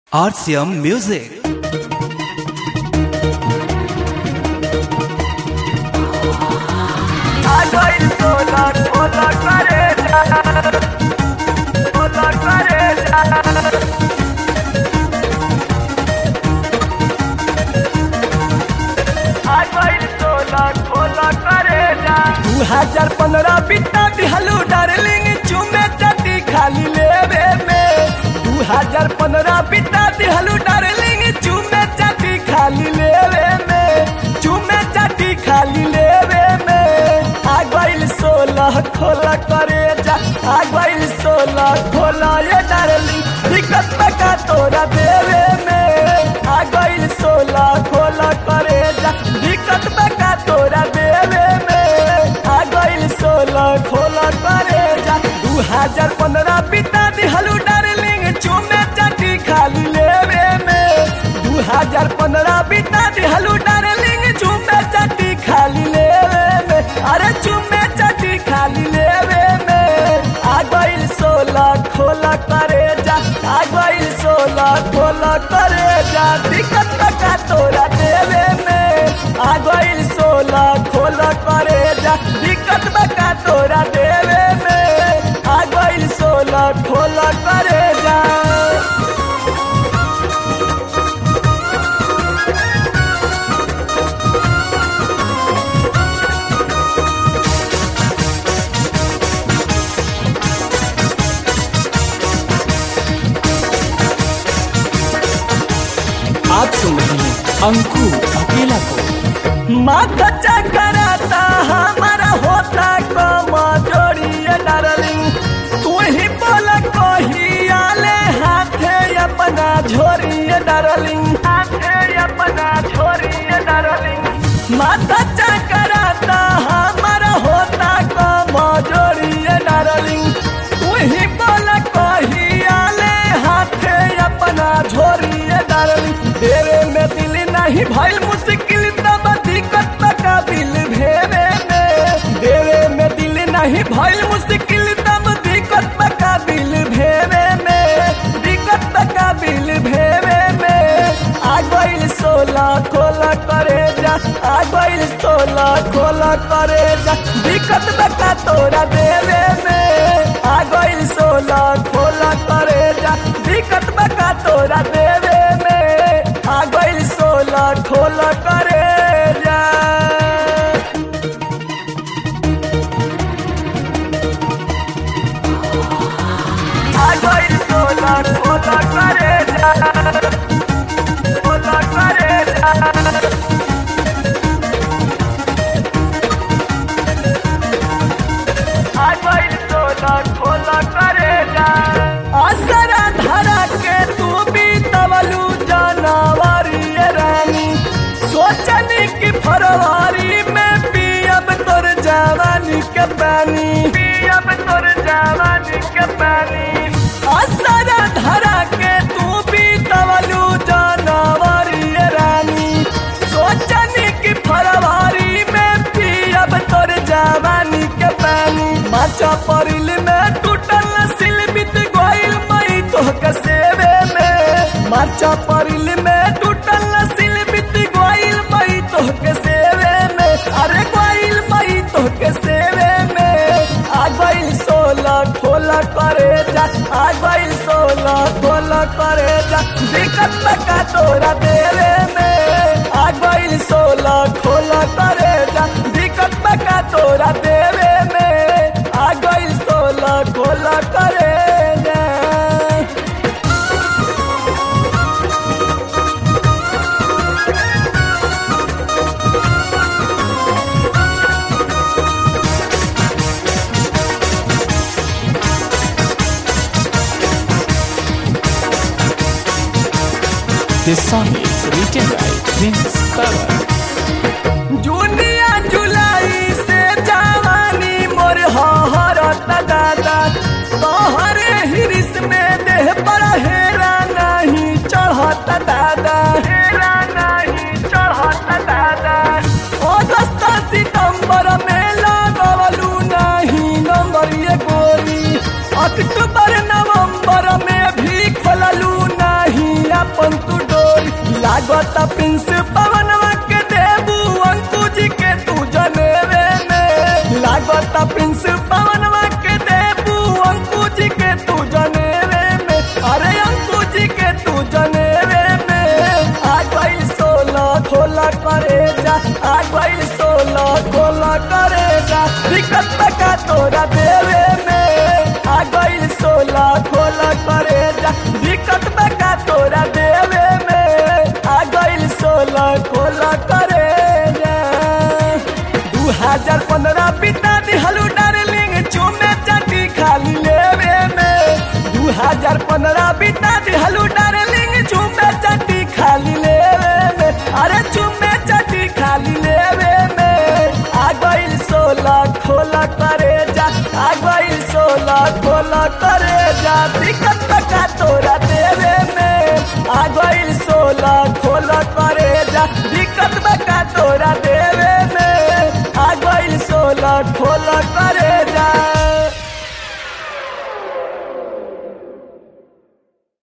RCM Music. दू हजार पंद्रह बिता दिहलू डार्लिंग चुमे चटी खाली लेवे में दू हजार पंद्रह बिता दिहलू डार्लिंग चुमे चटी खाली लेवे में चुमे चटी खाली लेवे में आ गइल सोलह खोला करे जा आ गइल सोलह खोला ये डार्लिंग दिक्कत का तोरा देवे में आ गइल सोलह खोला करे जा दिक्कत का तोरा देवे में आ गइल सोलह खोला करे जा दू हजार पंद्रह बिता दिहलू डार्लिंग चुमे चटी खाली लेवे में दू हजार पंद्रह बिता दिहलू डार्लिंग चुमे चटी खाली लेवे में अरे चुमे चटी खाली लेवे में आ गइल सोलह खोला करे जा आ गइल सोलह खोला करे जा दिक्कत का तोरा देवे में आ गइल सोलह खोला करे जा दिक्कत का तोरा देवे में आ गइल सोलह खोला करे जा आप सुन रहे हैं अंकु अकेला को माथा चकराता हमारा होता कम जोड़िए डार्लिंग तू ही बोला कही आले हाथे अपना झोरिए डार्लिंग हाथे अपना झोरिए डार्लिंग माथा चकराता हमारा होता कम जोड़िए डार्लिंग तू ही बोला कही आले हाथे अपना झोरिए डार्लिंग तेरे में दिल नहीं भइल मुश्किल तब दिक्कत का बिल भेवे में देवे में दिल नहीं भइल मुश्किल तब दिक्कत का बिल भेवे में दिक्कत का बिल भेवे में आ गइल सोलह खोला करे जा आ गइल सोलह खोला करे जा दिक्कत का तोरा देवे में आ गइल सोलह खोला करे जा दिक्कत का तोरा देवे में आ गइल सोलह खोला करे जा आ गइल सोलह खोला करे जा खोला करे जा असरा धरा के तू भी तवलू जानवरी रानी सोचनी की फरवरी में पियब तोर जवानी के पानी पियब तोर जवानी के पानी असरा धरा के तू भी तवलू जानवरी रानी सोचनी की फरवरी में पियब तोर जवानी के पानी माचा परिल में टूटल सिल बित गोइल मई तो कसेवे में माचा परिल में टूटल सिल बित गोइल मई तो कसेवे में अरे गोइल मई तो कसेवे में आ गइल सोलह खोला करे जा आ गइल सोलह खोला करे जा दिक्कत का तोरा देवे में आ गइल सोलह खोला करे जा दिक्कत का तोरा देवे में आ गइल सोलह खोला करे जा This song is written by Prince Power. जूनिया जुलाई से जवानी मोर हरत दादा तोहरे हिरिस में देह पर हेरा नहीं चढ़त दादा हेरा नहीं चढ़त दादा अगस्त सितंबर में लगवलू नहीं नंबर ये गोरी अक्टूबर नवंबर में भी खोललू नहीं लागत प्रिंस पवनवा के देबू अंकु जी के तू जनेवे में लागत प्रिंस पवनवा के देबू अंकु जी के तू जनेवे में अरे अंकु जी के तू जनेवे में आ गई सोलह खोला करे जा आ गई सोलह खोला करे जा दिक्कत का तोरा देवे में आ गई सोलह खोला करे जा दिक्कत का तोरा देवे में आ गई सोलह खोला करे जा दू हजार पंद्रह बिता दिहलू डार्लिंग चुमे चाटी खाली लेवे में दू हजार पंद्रह बिता दिहलू डार्लिंग चुमे चाटी खाली लेवे में अरे चुमे चाटी खाली लेवे में आ गइल सोलह खोला करे जा आ गइल सोलह खोला करे जा दिक्कत का तोरा देवे में आ गइल सोलह खोला करे जा दिक्कत